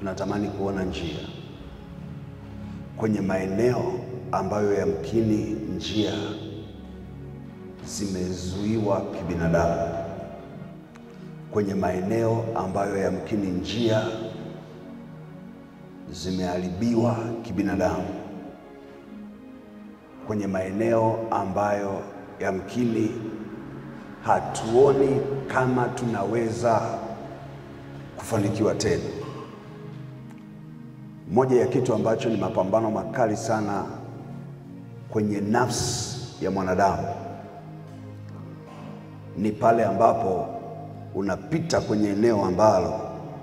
tunatamani kuona njia kwenye maeneo ambayo yamkini njia zimezuiwa kibinadamu, kwenye maeneo ambayo yamkini njia zimeharibiwa kibinadamu, kwenye maeneo ambayo yamkini hatuoni kama tunaweza kufanikiwa tena. Moja ya kitu ambacho ni mapambano makali sana kwenye nafsi ya mwanadamu ni pale ambapo unapita kwenye eneo ambalo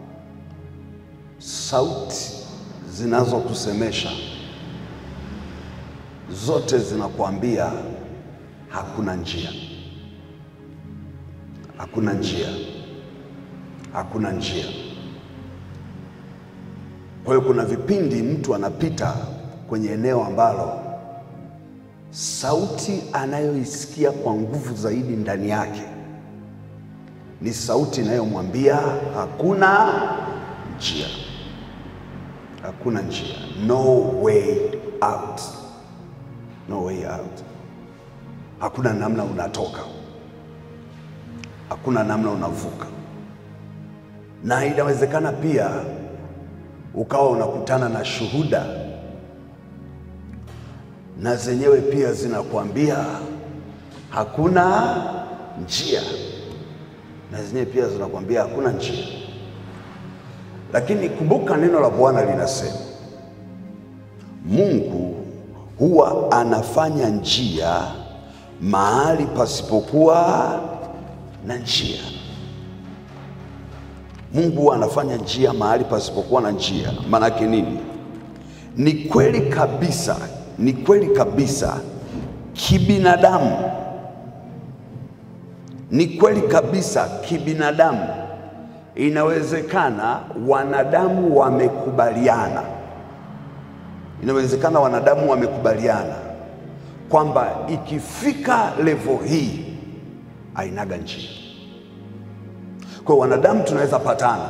sauti zinazokusemesha zote zinakuambia hakuna njia, hakuna njia, hakuna njia. Kwa hiyo kuna vipindi mtu anapita kwenye eneo ambalo sauti anayoisikia kwa nguvu zaidi ndani yake ni sauti inayomwambia hakuna njia, hakuna njia, no way out, no way out. Hakuna namna unatoka, hakuna namna unavuka. Na inawezekana pia ukawa unakutana na shuhuda na zenyewe pia zinakuambia hakuna njia, na zenyewe pia zinakuambia hakuna njia. Lakini kumbuka neno la Bwana linasema Mungu huwa anafanya njia mahali pasipokuwa na njia. Mungu huwa anafanya njia mahali pasipokuwa na njia. Maanake nini? Ni kweli kabisa, ni kweli kabisa kibinadamu, ni kweli kabisa kibinadamu, inawezekana wanadamu wamekubaliana, inawezekana wanadamu wamekubaliana kwamba ikifika levo hii hainaga njia. Kwa hiyo wanadamu tunaweza patana,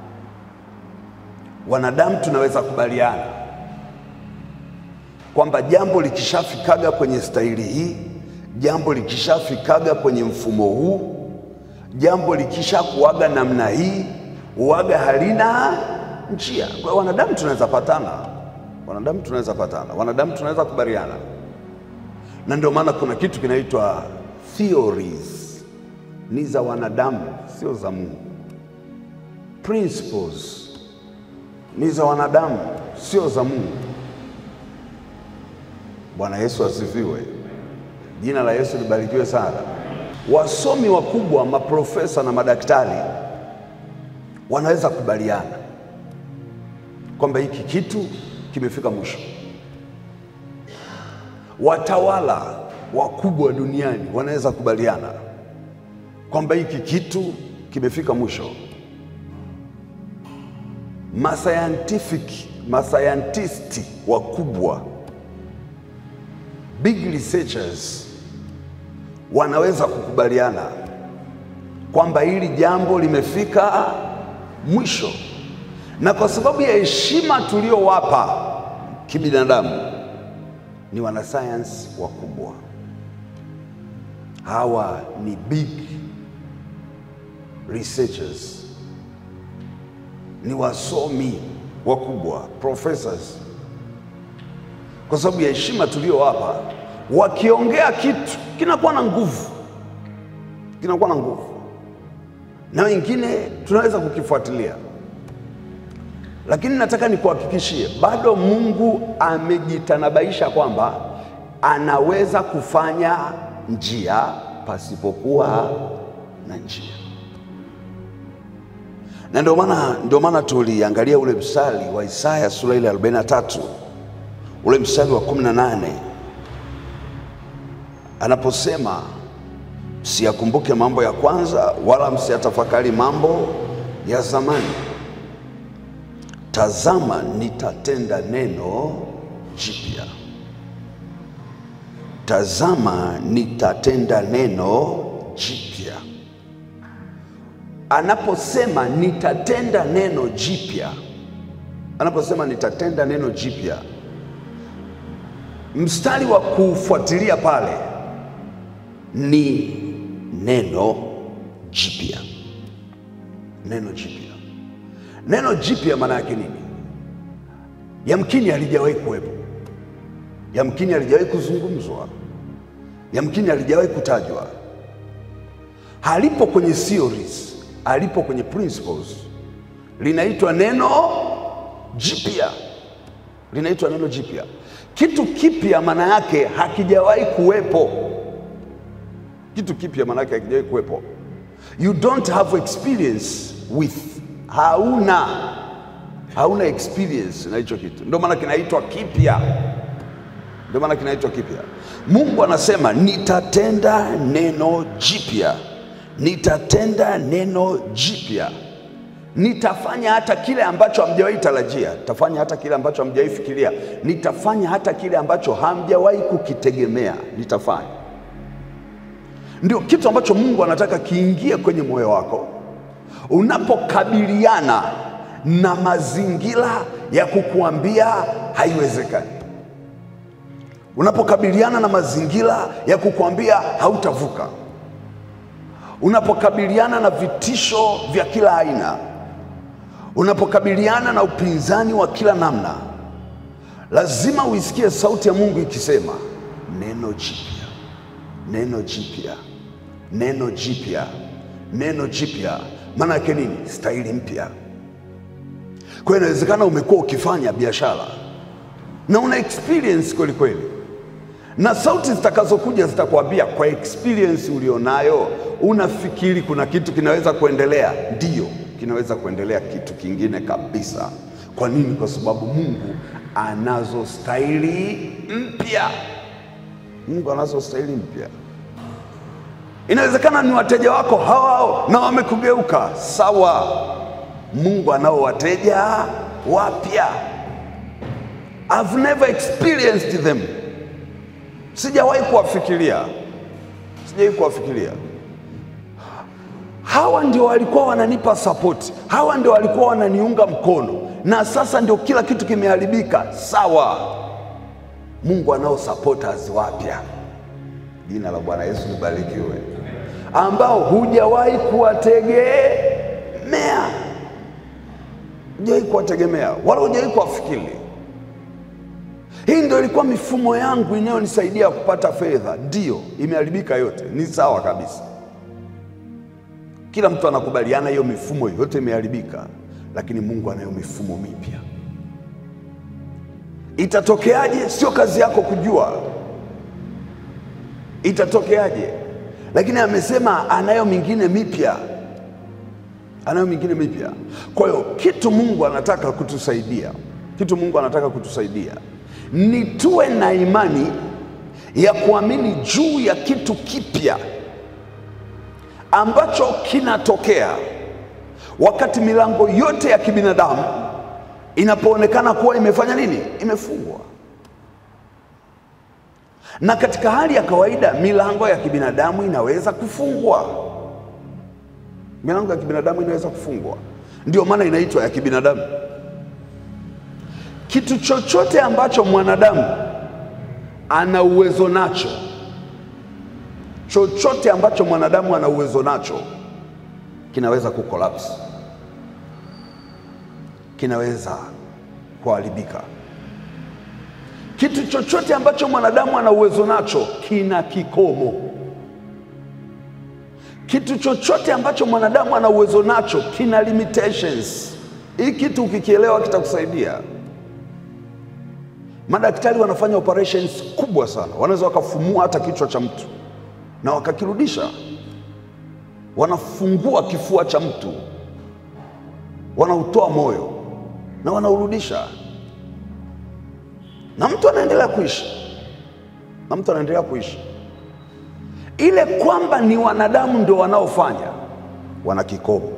wanadamu tunaweza kubaliana kwamba jambo likishafikaga kwenye staili hii, jambo likishafikaga kwenye mfumo huu, jambo likishakuaga namna hii, uaga halina njia. Kwa hiyo wanadamu tunaweza patana, wanadamu tunaweza patana, wanadamu tunaweza kubaliana, na ndio maana kuna kitu kinaitwa theories, ni za wanadamu, sio za Mungu. Principles ni za wanadamu, sio za Mungu. Bwana Yesu asifiwe. Jina la Yesu libarikiwe sana. Wasomi wakubwa, maprofesa na madaktari wanaweza kubaliana kwamba hiki kitu kimefika mwisho. Watawala wakubwa duniani wanaweza kubaliana kwamba hiki kitu kimefika mwisho. Mascientific, mascientisti wakubwa big researchers wanaweza kukubaliana kwamba hili jambo limefika mwisho, na kwa sababu ya heshima tuliyowapa kibinadamu, ni wanasayansi wakubwa. Hawa ni big researchers, ni wasomi wakubwa, professors kwa sababu ya heshima tuliyowapa, wakiongea kitu kinakuwa na nguvu, kinakuwa na nguvu, na wengine tunaweza kukifuatilia. Lakini nataka nikuhakikishie, bado Mungu amejitanabaisha kwamba anaweza kufanya njia pasipokuwa na njia, na ndio maana ndio maana tuliangalia ule mstari wa Isaya sura ile 43 ule mstari wa 18 anaposema msiyakumbuke mambo ya kwanza, wala msiyatafakari mambo ya zamani. Tazama, nitatenda neno jipya. Tazama, nitatenda neno jipya. Anaposema nitatenda neno jipya, anaposema nitatenda neno jipya, mstari wa kufuatilia pale ni neno jipya. Neno jipya, neno jipya maana yake nini? Yamkini halijawahi kuwepo, yamkini halijawahi kuzungumzwa, yamkini halijawahi kutajwa, halipo kwenye theories, halipo kwenye principles. Linaitwa neno jipya, linaitwa neno jipya. Kitu kipya maana yake hakijawahi kuwepo. Kitu kipya maana yake hakijawahi kuwepo. You don't have experience with, hauna hauna experience na hicho kitu, ndio maana kinaitwa kipya, ndio maana kinaitwa kipya. Mungu anasema nitatenda neno jipya, nitatenda neno jipya, nitafanya hata kile ambacho hamjawahi tarajia, nitafanya hata kile ambacho hamjawahi fikiria, nitafanya hata kile ambacho hamjawahi kukitegemea, nitafanya. Ndio kitu ambacho Mungu anataka kiingie kwenye moyo wako unapokabiliana na mazingira ya kukuambia haiwezekani, unapokabiliana na mazingira ya kukuambia hautavuka, unapokabiliana na vitisho vya kila aina, unapokabiliana na upinzani wa kila namna, lazima uisikie sauti ya Mungu ikisema neno jipya, neno jipya, neno jipya, neno jipya. Maana yake nini? Staili mpya. Kwa hiyo inawezekana umekuwa ukifanya biashara na una experience kweli kweli, na sauti zitakazokuja zitakwambia kwa experience ulionayo, unafikiri kuna kitu kinaweza kuendelea? Ndiyo, kinaweza kuendelea kitu kingine kabisa. Kwa nini? Kwa sababu Mungu anazo staili mpya. Mungu anazo staili mpya. Inawezekana ni wateja wako hao hao na wamekugeuka, sawa. Mungu anao wateja wapya. I've never experienced them, sijawahi kuwafikiria, sijawahi kuwafikiria. Hawa ndio walikuwa wananipa support, hawa ndio walikuwa wananiunga mkono, na sasa ndio kila kitu kimeharibika. Sawa, Mungu anao supporters wapya. Jina la Bwana Yesu libarikiwe, ambao hujawahi kuwategemea hujawahi kuwategemea wala hujawahi kuwafikiri. Hii ndio ilikuwa mifumo yangu inayonisaidia kupata fedha. Ndiyo, imeharibika yote, ni sawa kabisa. Kila mtu anakubaliana hiyo mifumo yote imeharibika, lakini Mungu anayo mifumo mipya. Itatokeaje? Sio kazi yako kujua itatokeaje, lakini amesema anayo mingine mipya anayo mingine mipya. Kwa hiyo kitu Mungu anataka kutusaidia, kitu Mungu anataka kutusaidia ni tuwe na imani ya kuamini juu ya kitu kipya ambacho kinatokea wakati milango yote ya kibinadamu inapoonekana kuwa imefanya nini? Imefungwa. Na katika hali ya kawaida milango ya kibinadamu inaweza kufungwa milango ya kibinadamu inaweza kufungwa, ndio maana inaitwa ya kibinadamu. Kitu chochote ambacho mwanadamu ana uwezo nacho, chochote ambacho mwanadamu ana uwezo nacho kinaweza kukolapsi, kinaweza kuharibika. Kitu chochote ambacho mwanadamu ana uwezo nacho kina kikomo. Kitu chochote ambacho mwanadamu ana uwezo nacho kina limitations. Hii kitu ukikielewa kitakusaidia. Madaktari wanafanya operations kubwa sana, wanaweza wakafumua hata kichwa cha mtu na wakakirudisha. Wanafungua kifua cha mtu, wanautoa moyo na wanaurudisha, na mtu anaendelea kuishi, na mtu anaendelea kuishi ile kwamba ni wanadamu ndio wanaofanya, wana kikomo.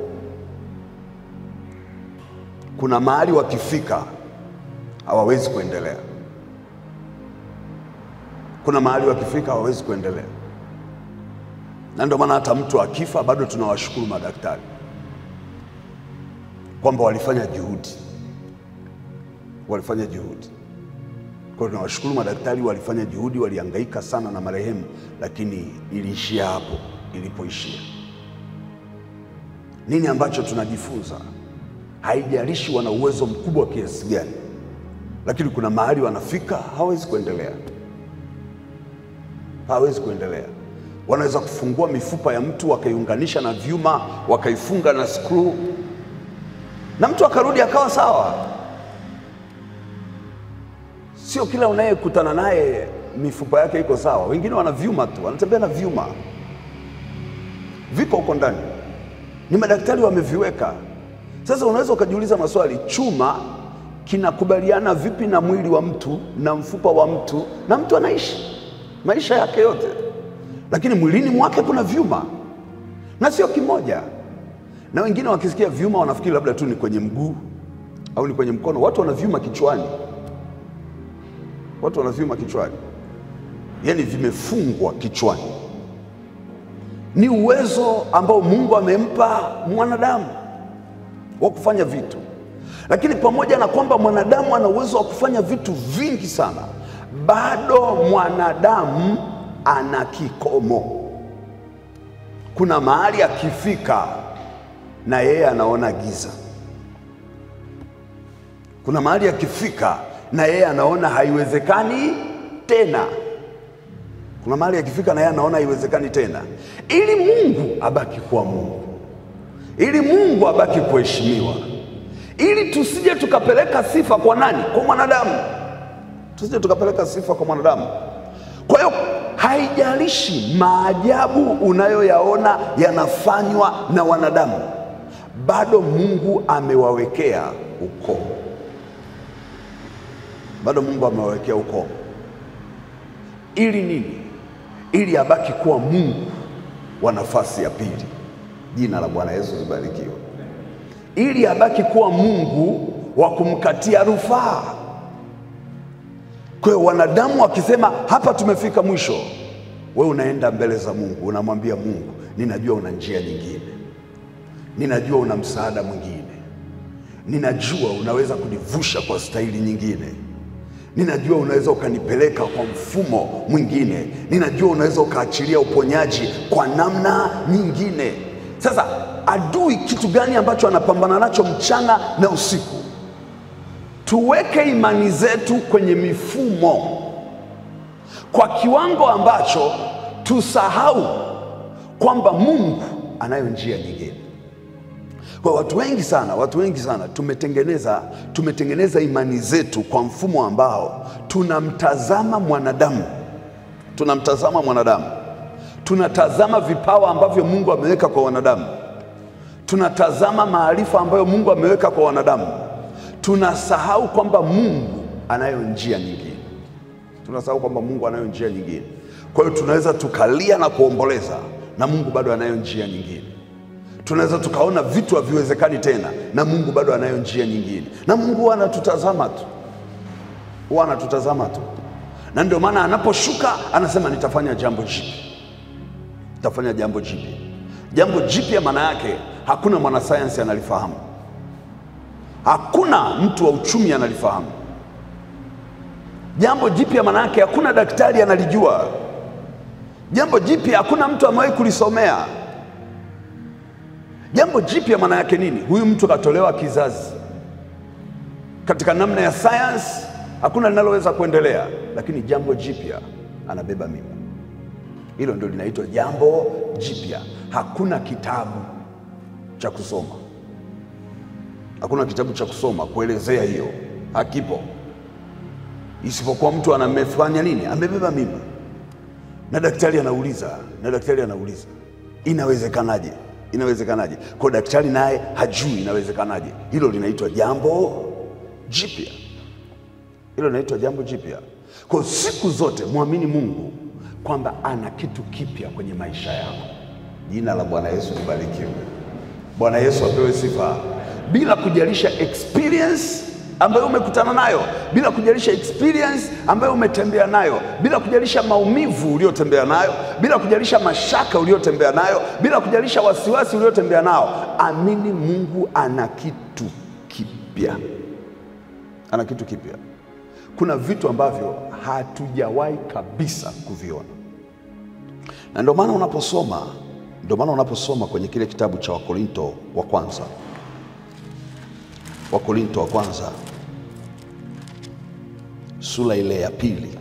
Kuna mahali wakifika hawawezi kuendelea, kuna mahali wakifika hawawezi kuendelea, na ndio maana hata mtu akifa bado tunawashukuru madaktari kwamba walifanya juhudi, walifanya juhudi. Kwa hiyo tunawashukuru madaktari, walifanya juhudi, walihangaika sana na marehemu, lakini iliishia hapo ilipoishia. Nini ambacho tunajifunza? Haijalishi wana uwezo mkubwa kiasi gani, lakini kuna mahali wanafika hawezi kuendelea, hawezi kuendelea. Wanaweza kufungua mifupa ya mtu wakaiunganisha na vyuma wakaifunga na skru, na mtu akarudi akawa sawa. Sio kila unayekutana naye mifupa yake iko sawa. Wengine wana vyuma tu, wanatembea na vyuma, viko huko ndani, ni madaktari wameviweka. Sasa unaweza ukajiuliza maswali, chuma kinakubaliana vipi na mwili wa mtu na mfupa wa mtu, na mtu anaishi maisha yake yote, lakini mwilini mwake kuna vyuma na sio kimoja. Na wengine wakisikia vyuma wanafikiri labda tu ni kwenye mguu au ni kwenye mkono. Watu wana vyuma kichwani, watu wana vyuma kichwani, yaani vimefungwa kichwani. Ni uwezo ambao Mungu amempa mwanadamu wa kufanya vitu, lakini pamoja na kwamba mwanadamu ana uwezo wa kufanya vitu vingi sana, bado mwanadamu ana kikomo. Kuna mahali akifika na yeye anaona giza. Kuna mahali akifika na yeye anaona haiwezekani tena. Kuna mahali akifika na yeye anaona haiwezekani tena, ili Mungu abaki kuwa Mungu, ili Mungu abaki kuheshimiwa, ili tusije tukapeleka sifa kwa nani? Kwa mwanadamu, tusije tukapeleka sifa kwa mwanadamu. Kwa hiyo haijalishi maajabu unayoyaona yanafanywa na wanadamu, bado Mungu amewawekea ukomo, bado Mungu amewawekea ukomo. Ili nini? Ili abaki kuwa Mungu wa nafasi ya pili. Jina la Bwana Yesu libarikiwe. Ili abaki kuwa Mungu wa kumkatia rufaa. Kwa hiyo wanadamu wakisema hapa tumefika mwisho, we unaenda mbele za Mungu, unamwambia Mungu, ninajua una njia nyingine, ninajua una msaada mwingine, ninajua unaweza kunivusha kwa staili nyingine, ninajua unaweza ukanipeleka kwa mfumo mwingine, ninajua unaweza ukaachilia uponyaji kwa namna nyingine. Sasa adui kitu gani ambacho anapambana nacho mchana na usiku? Tuweke imani zetu kwenye mifumo kwa kiwango ambacho tusahau kwamba Mungu anayo njia nyingine. Kwa watu wengi sana, watu wengi sana tumetengeneza tumetengeneza imani zetu kwa mfumo ambao tunamtazama mwanadamu, tunamtazama mwanadamu, tunatazama vipawa ambavyo Mungu ameweka kwa wanadamu, tunatazama maarifa ambayo Mungu ameweka kwa wanadamu tunasahau kwamba Mungu anayo njia nyingine. Tunasahau kwamba Mungu anayo njia nyingine. Kwa hiyo tunaweza tukalia na kuomboleza na Mungu bado anayo njia nyingine. Tunaweza tukaona vitu haviwezekani tena na Mungu bado anayo njia nyingine, na Mungu huwa anatutazama tu, huwa anatutazama tu, na ndio maana anaposhuka anasema nitafanya jambo jipya, nitafanya jambo jipya. Jambo jipya maana yake hakuna mwanasayansi analifahamu hakuna mtu wa uchumi analifahamu jambo jipya. Maana yake hakuna daktari analijua jambo jipya, hakuna mtu amewahi kulisomea jambo jipya. Maana yake nini? Huyu mtu katolewa kizazi katika namna ya sayansi, hakuna linaloweza kuendelea, lakini jambo jipya, anabeba mimba. Hilo ndio linaitwa jambo jipya. Hakuna kitabu cha kusoma hakuna kitabu cha kusoma kuelezea hiyo, hakipo, isipokuwa mtu anamefanya nini? Amebeba mimba, na daktari anauliza, na daktari anauliza inawezekanaje? Inawezekanaje? Kwa daktari naye hajui inawezekanaje. Hilo linaitwa jambo jipya, hilo linaitwa jambo jipya. Kwa siku zote mwamini Mungu kwamba ana kitu kipya kwenye maisha yako. Jina la Bwana Yesu libarikiwe. Bwana Yesu apewe sifa bila kujalisha experience ambayo umekutana nayo, bila kujalisha experience ambayo umetembea nayo, bila kujalisha maumivu uliyotembea nayo, bila kujalisha mashaka uliyotembea nayo, bila kujalisha wasiwasi uliotembea nao, amini Mungu ana kitu kipya, ana kitu kipya. Kuna vitu ambavyo hatujawahi kabisa kuviona, na ndio maana unaposoma, ndio maana unaposoma kwenye kile kitabu cha Wakorinto wa kwanza, Wakorinto wa kwanza sura ile ya pili,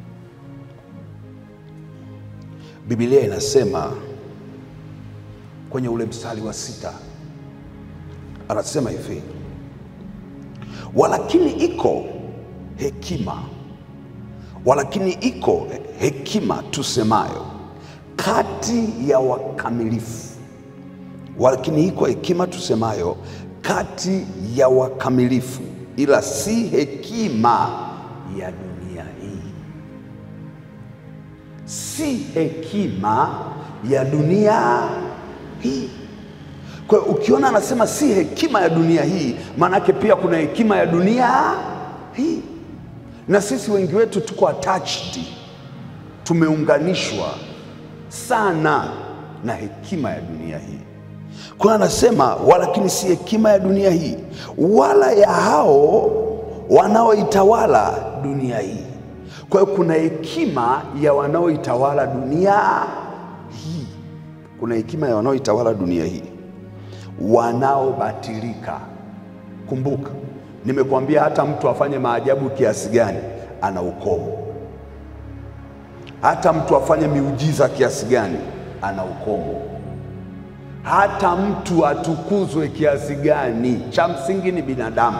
Biblia inasema kwenye ule mstari wa sita anasema hivi, walakini iko hekima, walakini iko hekima tusemayo kati ya wakamilifu, walakini iko hekima tusemayo kati ya wakamilifu, ila si hekima ya dunia hii, si hekima ya dunia hii. Kwa hiyo ukiona anasema si hekima ya dunia hii, maanake pia kuna hekima ya dunia hii, na sisi wengi wetu tuko attached, tumeunganishwa sana na hekima ya dunia hii. Kwa hiyo anasema walakini si hekima ya dunia hii, wala ya hao wanaoitawala dunia hii. Kwa hiyo kuna hekima ya wanaoitawala dunia hii, kuna hekima ya wanaoitawala dunia hii wanaobatilika. Kumbuka, nimekuambia hata mtu afanye maajabu kiasi gani, ana ukomo. Hata mtu afanye miujiza kiasi gani, ana ukomo. Hata mtu atukuzwe kiasi gani, cha msingi ni binadamu,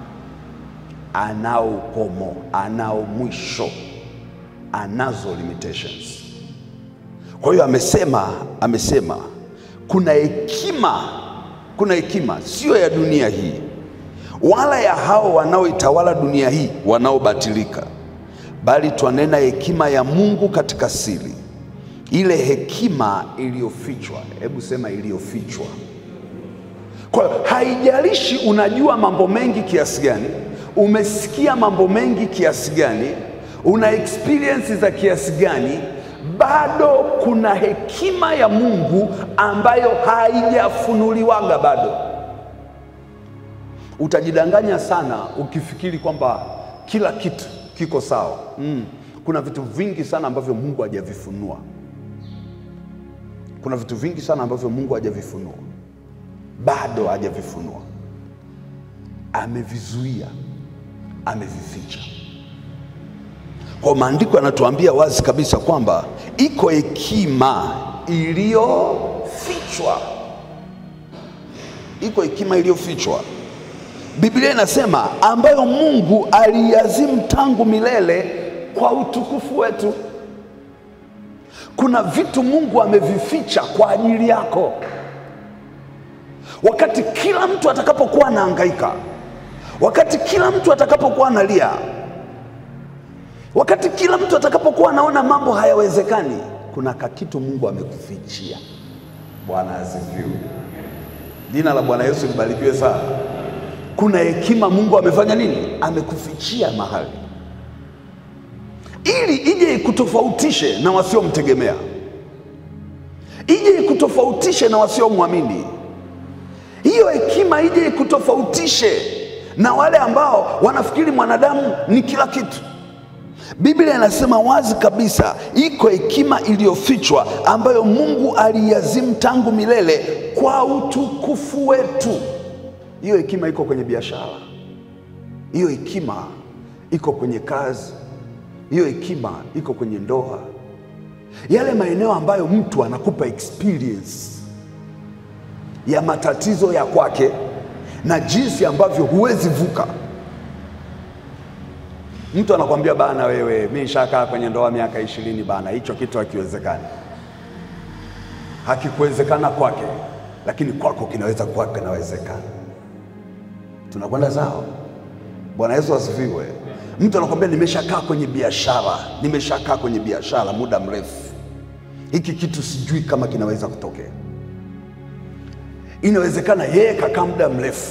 anao ukomo, anao mwisho, anazo limitations. Kwa hiyo amesema, amesema kuna hekima kuna hekima sio ya dunia hii, wala ya hao wanaoitawala dunia hii wanaobatilika, bali twanena hekima ya Mungu katika siri, ile hekima iliyofichwa. Hebu sema iliyofichwa. Kwa hiyo haijalishi unajua mambo mengi kiasi gani, umesikia mambo mengi kiasi gani, una experience za kiasi gani bado kuna hekima ya Mungu ambayo haijafunuliwaga bado. Utajidanganya sana ukifikiri kwamba kila kitu kiko sawa. Mm. Kuna vitu vingi sana ambavyo Mungu hajavifunua. Kuna vitu vingi sana ambavyo Mungu hajavifunua, bado hajavifunua, amevizuia, amevificha. Kwa maandiko yanatuambia wazi kabisa kwamba iko hekima iliyofichwa, iko hekima iliyofichwa. Biblia inasema ambayo Mungu aliazimu tangu milele kwa utukufu wetu. Kuna vitu Mungu amevificha kwa ajili yako, wakati kila mtu atakapokuwa anahangaika, wakati kila mtu atakapokuwa analia wakati kila mtu atakapokuwa anaona mambo hayawezekani, kuna kakitu Mungu amekufichia. Bwana asifiwe, jina la Bwana Yesu libarikiwe sana. Kuna hekima Mungu amefanya nini? Amekufichia mahali, ili ije ikutofautishe na wasiomtegemea, ije ikutofautishe na wasiomwamini. Hiyo hekima ije ikutofautishe na wale ambao wanafikiri mwanadamu ni kila kitu. Biblia inasema wazi kabisa, iko hekima iliyofichwa ambayo Mungu aliazimu tangu milele kwa utukufu wetu. Hiyo hekima iko kwenye biashara, hiyo hekima iko kwenye kazi, hiyo hekima iko kwenye ndoa, yale maeneo ambayo mtu anakupa experience ya matatizo ya kwake na jinsi ambavyo huwezi vuka. Mtu anakwambia bana, wewe mi nishakaa kwenye ndoa miaka ishirini bana, hicho kitu hakiwezekani. Hakikuwezekana kwake, lakini kwako kinaweza kuwa kinawezekana. Tunakwenda sawa? Bwana Yesu asifiwe. Mtu anakwambia nimeshakaa kwenye biashara, nimeshakaa kwenye biashara muda mrefu, hiki kitu sijui kama kinaweza kutokea. Inawezekana yeye kakaa muda mrefu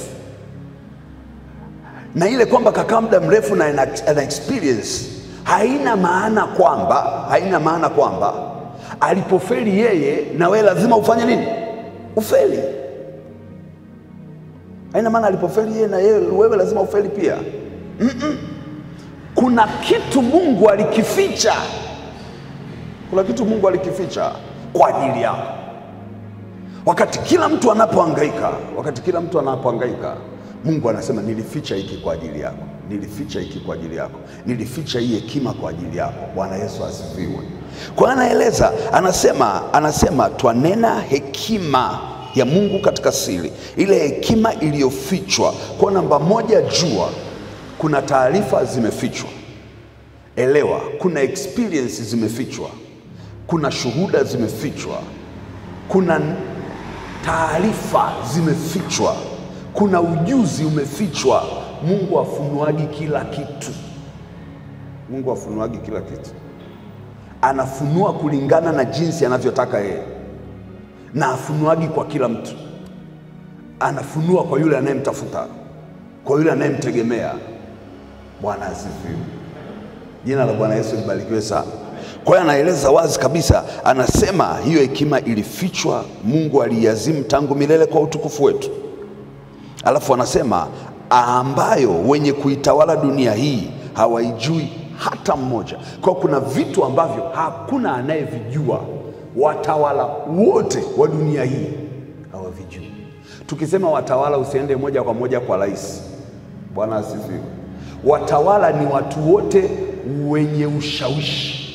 na ile kwamba kakaa muda mrefu na ana, ana experience haina maana kwamba haina maana kwamba alipofeli yeye na wewe lazima ufanye nini? Ufeli. Haina maana alipofeli yeye na yeye wewe lazima ufeli pia. Mm-mm. Kuna kitu Mungu alikificha, kuna kitu Mungu alikificha kwa ajili yako. Wakati kila mtu anapohangaika, wakati kila mtu anapohangaika, Mungu anasema nilificha hiki kwa ajili yako, nilificha hiki kwa ajili yako, nilificha hii hekima kwa ajili yako. Bwana Yesu asifiwe. Kwa hiyo anaeleza, anasema, anasema twanena hekima ya Mungu katika siri, ile hekima iliyofichwa. Kwa namba moja, jua kuna taarifa zimefichwa. Elewa, kuna experience zimefichwa, kuna shuhuda zimefichwa, kuna taarifa zimefichwa, kuna ujuzi umefichwa. Mungu afunuagi kila kitu. Mungu afunuagi kila kitu, anafunua kulingana na jinsi anavyotaka yeye, na afunuagi kwa kila mtu. Anafunua kwa yule anayemtafuta, kwa yule anayemtegemea. Bwana asifiwe. Jina la Bwana Yesu libarikiwe sana. Kwa hiyo anaeleza wazi kabisa, anasema hiyo hekima ilifichwa, Mungu aliiazimu tangu milele kwa utukufu wetu. Alafu anasema ambayo wenye kuitawala dunia hii hawaijui hata mmoja. Kwa hiyo kuna vitu ambavyo hakuna anayevijua, watawala wote wa dunia hii hawavijui. Tukisema watawala, usiende moja kwa moja kwa rais. Bwana asifiwe. Watawala ni watu wote wenye ushawishi